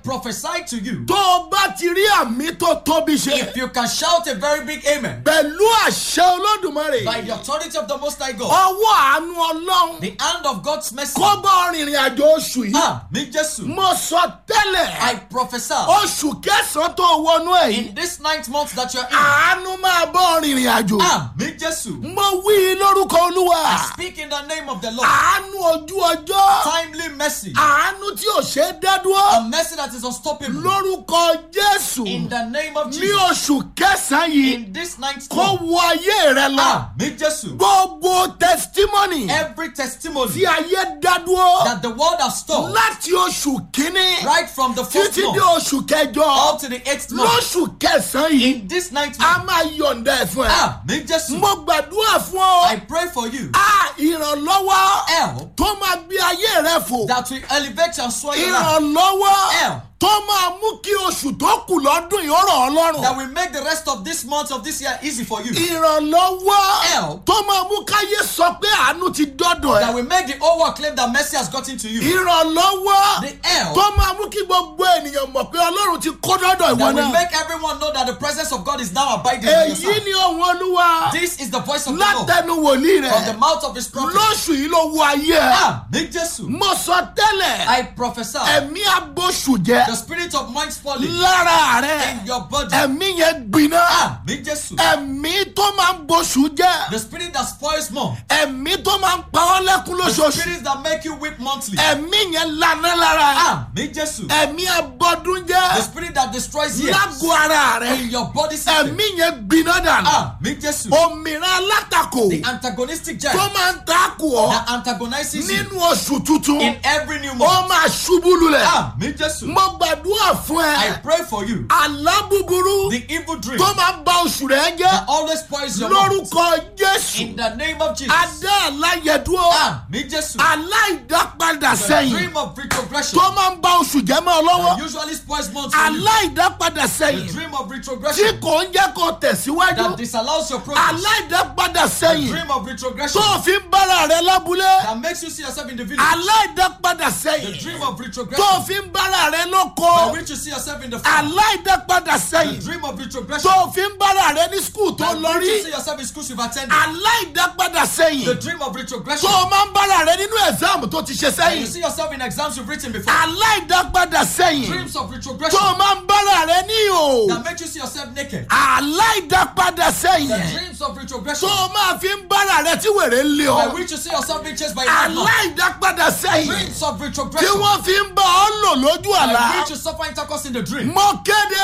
prophesy to you. tó o bá ti rí àmì tó tóbi ṣe If you can shout a very big amen pẹ̀lú àṣẹ olódùmarè by the authority of the Most High God, ọwọ́ àánú ọlọ́run the hand of God's mercy. kó bá rìnrìn àjò oṣù yìí Ah, me Jesus. mo sọ tẹ́lẹ̀ I prophesy oṣù kẹsàn-án tó wọnú ẹ̀ yìí in this ninth month that you're in. àánú máa bá rìnrìn àjò Ah, me Jesus. mo wí lórúkọ olúwa I speak in the name of the Lord. àánú ojú ọjọ́ Timely mercy. àánú tí ò ṣe é dádúró A mercy that is unstoppable. lórúkọ jésù In the name of ní Jesus. oṣù kẹsàn-án yìí In this ninth kó month. wọ ayé rẹ lọ Ah, me Jesus. gbogbo testimony Every testimony tí ayé dádúró that the world has stored láti oṣù kínní right from the first títí dé month oṣù kẹjọ up to the eighth month. lóṣù kẹsàn-án yìí In this ninth a month. máa yọ̀ǹda ẹ̀ fún ẹ. Ah, me Jesus. mo gbàdúrà fún ọ I pray for you. a ìrànlọ́wọ́ Help tó máa gbé ayé rẹ fò that will elevate and soar your life. ìrànlọ́wọ́ Help tó máa mú kí oṣù tó kù lọ́dún yìí ó rọ̀ ọ́ lọ́rùn that will make the rest of this month of this year easy for you. ìrànlọ́wọ́ Help. tó máa mú káyé sọ pé àánú ti dọ́dọ̀ That ẹ̀ will make the whole world claim that mercy has gotten to you. ìrànlọ́wọ́ The help tó máa mú kí gbogbo ènìyàn mọ̀ pé ọlọ́run ti kó dọ́dọ̀ ìwọ that will náà make everyone know that the presence of God is now abiding in your èyí side. ni ohun olúwa This is the voice of the Lord látẹnu wòlíì from the rẹ mouth of his prophet. lóṣù yìí ló wọ ayé ẹ Ah, me Jesus. mo sọ tẹ́lẹ̀ I prophesy ẹ̀mí abóṣù jẹ the spirit of mind falling lára rẹ in your body. ẹ̀mí yẹn gbiná Ah, me Jesus. ẹ̀mí tó máa ń bóṣù jẹ The spirit that spoils more. ẹ̀mí tó máa ń pa ọ́ lẹ́kún The lóṣooṣù spirits that make you weep monthly. ẹ̀mí yẹn lana lára ẹ Ah, me Jesus. ẹ̀mí abọ́dún The jẹ spirit that destroys years lágọ̀ ara rẹ in your body system. ẹ̀mí yẹn gbiná dànù Ah, me Jesus. òmìnira alátakò The antagonistic tó giant máa ń takò ọ́ that antagonizes you nínú oṣù tuntun in every new ó month. máa ṣubú lulẹ̀ Ah, me Jesus. mo gbàdúrà fún I ẹ pray for you. àlá búburú The evil dream tó máa ń ba oṣù rẹ that jẹ́ always spoils your month. lórúkọ jésù In the name of Jesus. adá aláyẹdúró Ah, me Jesus. aláìdápadà The sẹ́yìn dream of retrogression tó máa ń ba oṣù jẹ́ mọ́ ọ lọ́wọ́ that usually spoils months for you. aláìdápadà The sẹ́yìn dream of tí retrogression kò ń jẹ́ kó tẹ̀síwájú that disallows your progress. aláìdápadà The sẹ́yìn dream of retrogression tó fi ń bára rẹ lábúlé that makes you see yourself in the village. aláìdápadà The sẹ́yìn dream of tó retrogression fi ń bára rẹ by lóko which you see yourself in the farm. aláìdápadà The sẹ́yìn dream of retrogression tó fi ń bára rẹ ní skul tó by lọ which you rí see yourself in schools you've attended. aláìdápadà The sẹ́yìn dream of tó retrogression máa ń bára rẹ nínú ẹ̀sáàmù tó ti ṣe and you sẹ́yìn see yourself in exams you've written before. aláìdápadà sẹ́yìn Dreams of tó retrogression máa ń bára rẹ ní ìhò that make you see yourself naked. aláìdápadà The sẹ́yìn dreams of retrogression tó máa fi ń bára rẹ tí wèrè ń lé by ọ which you see yourself being chased by a madman. aláìdápadà sẹ́yìn Dreams of tí retrogression wọ́n fi ń bá ọ lò lójú àlá by which you suffer intercourse in the dream. mo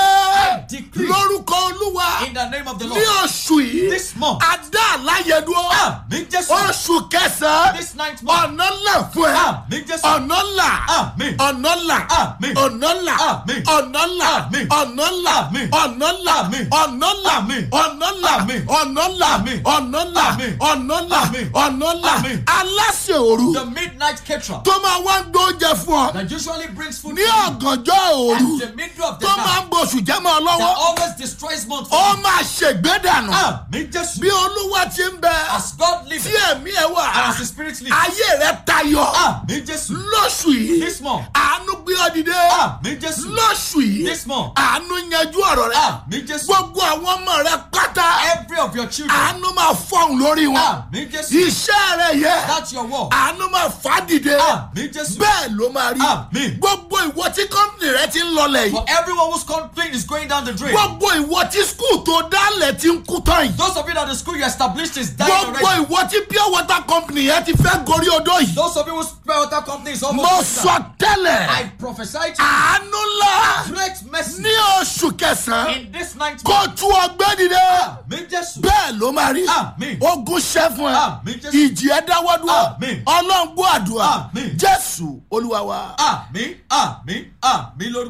kéde decree lórúkọ olúwa In the name of the ní Lord. oṣù yìí This month. adá àláyẹdúró Ah, me Jesus. oṣù kẹsàn-án This ninth month. ọ̀nà ńlá fún ẹ Ah, me Jesus. ọ̀nà ńlá Amen. ọ̀nà ńlá Amen. ọ̀nà ńlá Amen. ọ̀nà ńlá Amen. ọ̀nà ńlá Amen. ọ̀nà ńlá Amen. ọ̀nà ńlá Amen. ọ̀nà ńlá Amen. ọ̀nà ńlá Amen. ọ̀nà ńlá Amen. ọ̀nà ńlá Amen. ọ̀nà ńlá Amen. aláṣẹ òru The midnight caterer tó máa wá ń gbóúnjẹ fún ọ that usually brings food ní to you ọ̀gànjọ́ òru at the middle of the tó máa night ń bọ̀ṣù jẹ́ mọ́ ọ that lọ́wọ́ always destroys months. ó máa ṣègbè dànù Ah, me Jesus. bí olúwa ti ń bẹ As God lives tí ẹ̀mí ẹ wà and as the Spirit lives. ayé rẹ tayọ Ah, me Jesus. lóṣù yìí This month. àánú gbé ọ dìde Ah, me Jesus. lóṣù yìí This month. àánú yanjú ọ̀rọ̀ rẹ Ah, me Jesus. gbogbo àwọn ọmọ rẹ pátá Every of your children. àánú máa fọhùn lórí wọn Ah, me Jesus. iṣẹ́ rẹ yẹ That's your work. àánú máa fà á dìde Ah, me Jesus. bẹ́ẹ̀ ló máa rí Àmín. gbogbo ìwọ tí kọ́ńtì rẹ ti ń lọlẹ̀ yìí For everyone whose complaint is going down the drain. gbogbo ìwọ tí skul tó dálẹ̀ ti ń kú tán yìí Those of you that the school you established is dying gbogbo already. ìwọ tí pure water company yẹn ti fẹ́ gorí odó yìí Those of you whose spare water company is mo almost sọ tẹ́lẹ̀ I prophesy to you àánú ńlá great mercy ní oṣù kẹsàn-án in this ninth kó month. tú ọgbẹ́ dìde Me Jesus. bẹ́ẹ̀ ló máa rí Àmín. ogun ṣẹ́ fún ẹ Àmín, Jésù. ìjì ẹ dáwọ́ dúró Àmín. ọlọ́run gbọ́ àdúrà Àmín. jésù olúwa wa. Àmín, àmín, àmín lórúkọ.